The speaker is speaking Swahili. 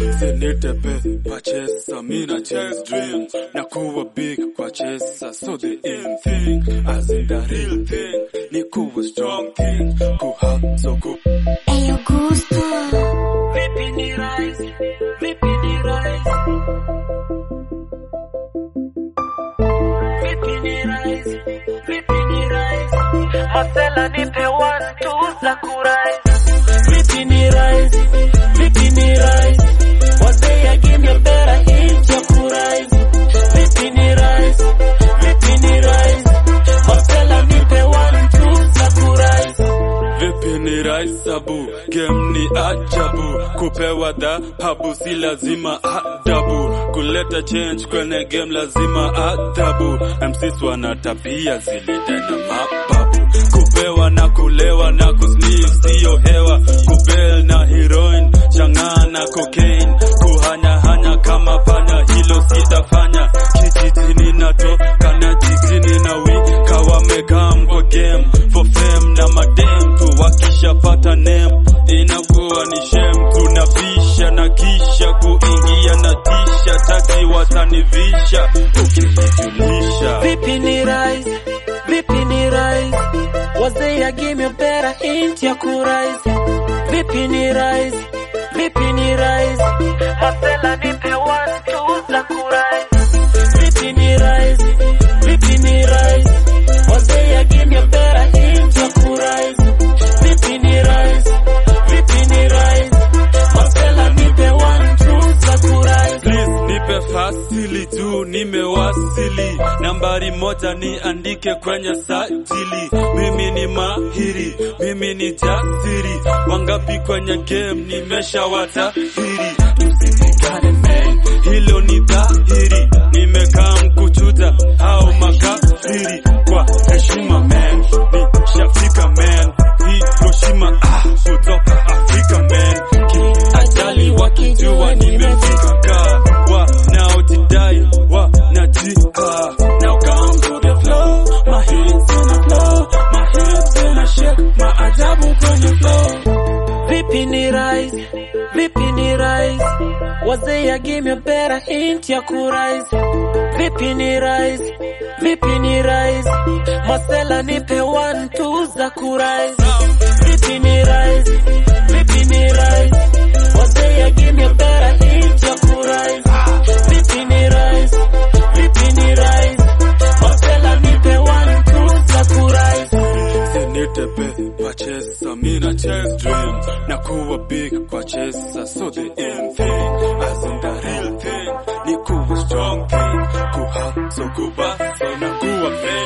Sinitepe kwa chesa, mina chase dream na kuwa big kwa chesa, so the in thing as in the real thing ni kuwa strong thing kuhustle ku Eyo gusto Vipi ni rise, vipi ni rise. Vipi ni rise, vipi ni rise. Masela nipe one two za kurise. Vipi ni rise, vipi ni rise. Wazee give me a better hit ya kurise. Vipi ni rise, vipi ni rise. Masela nipe one two za kurise. Vipi ni raisabu, game ni ajabu, kupewa dhahabu si lazima adabu, kuleta change kwenye game lazima adabu. MCs wana tabia zilide na mababu, kupewa na kulewa na kusniff siyo hewa, kubel na heroin, chang'aa na cocaine, kuhanyahanya kama panya, hilo sitafanya. Kijijini natoka na jijini na wika wamekam kwa game for fame na madem tu wakishapata name inakuwa ni shem tunabisha na kisha kuingia na tisha taji watanivisha ukinijulisha Vipi ni rise, vipi ni rise. Wazee ya give me a better hint ya kurise. Vipi ni rise, vipi ni rise. Masela nipe one two za kurise. Vipi ni rise, vipi ni rise. Wazee ya give me a better hint ya kurise. Vipi ni rise, vipi ni rise. Masela nipe one two za kurise. Please nipe fasili tu nimewasili nambari moja niandike kwenye sajili mimi ni mahiri mimi ni jasiri wangapi kwenye game nimeshawatahiri tusitikane man hilo ni dhahiri nimekaa mkuchuja au makafiri kwa heshima man nishafika man Hiroshima ah kutoka Afrika man kiajali wakijua nimefika ka wanaojidai wanajiha now come to the flow my hips in the flow my hips in a shake maajabu kwenye flow Vipi ni rise, vipi ni rise. Wazee ya give me a better hint ya kurise. Vipi ni rise, vipi ni rise. Masela nipe one two za kurise. Vipi ni rise, vipi ni rise. Wazee ya give me a better hint ya kurise. Vipi ni rise, vipi ni rise. Masela nipe one two za kurise. Sinitepe kwa chesa, mina chase dream na kuwa big kwa chesa, so the in thing as in the real thing ni kuwa strong thing, kuhustle, kubasa na kuwa fame